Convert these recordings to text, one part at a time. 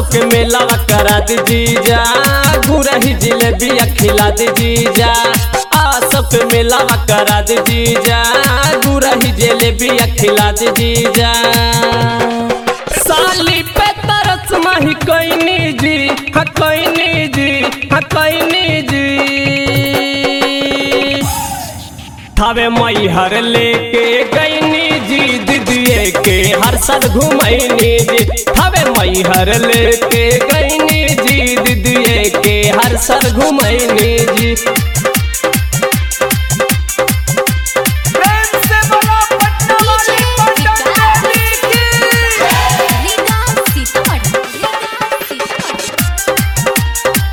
सबके मेला करा दीजा गुरही जिलेबी खिला दीजा आ सबके मेला करा दीजा गुरही जिलेबी खिला दीजा साली पे तरस माही कोइनी जी हा कोइनी जी हा कोइनी जी थावे मई हर लेके गईनी जी दीदिए के हर साल घुमैनी जी थावे मई हर लेके गईनी जी दीदिए के हर साल घुमैनी जी प्रेम से बोलो पटना वाली पटन देवी की रीगा सीतामढ़ी रीगा सीतामढ़ी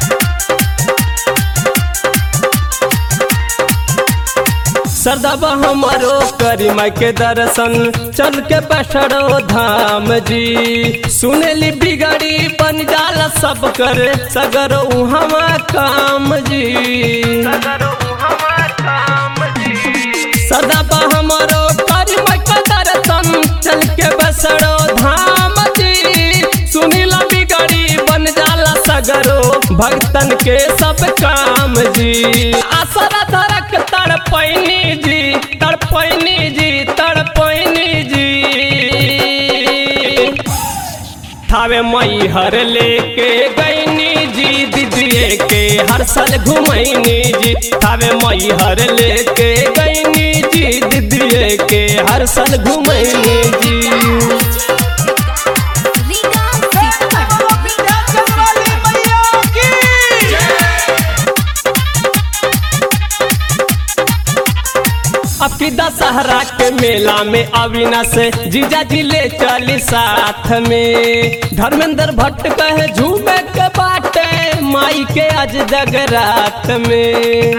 सरदाबा हमारो करी माई के दर्शन चल के बैठो धाम जी सुनेली बिगड़ी बन जाला सब कर सगर उहवा काम जी सरदाबा हमारो करी माई के दर्शन चल के बैठो धाम जी सुनीला बिगड़ी बन जाला सगरो भक्तन के सब काम जी आसरा धरक तड़पैनी जी तड़पैनी जी तड़पैनी जी थावे मई हर लेके गईनी जी दीदिए के हर साल घुमैनी जी थावे मई हर लेके गईनी जी दीदिए के हर साल घुमैनी जी रीगा बोलो सीतामढ़ी विंध्याचल वाली मैया की अब की दशहरा के मेला में अविनाश जीजा जी ले चली साथ में धर्मेंद्र भट्ट कहे झूमे के बाटे माई के आज जगरात में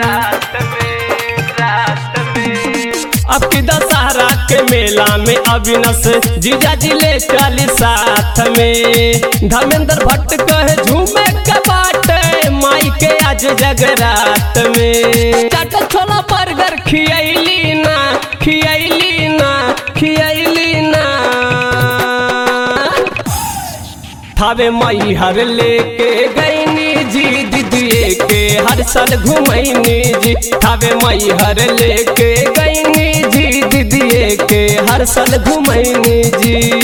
अब की दशहरा के मेला में अविनाश जीजा जी ले चली साथ में धर्मेंद्र भट्ट कहे झूमे के बाटे माई के आज जगरात में चाट छोला बर्गर खियैली ना खियैली ना खियैली ना थावे मई हर लेके गईनी जी दीदिए के हर साल घुमैनी जी थावे मई हर लेके गईनी जी दीदिए के हर साल घुमैनी जी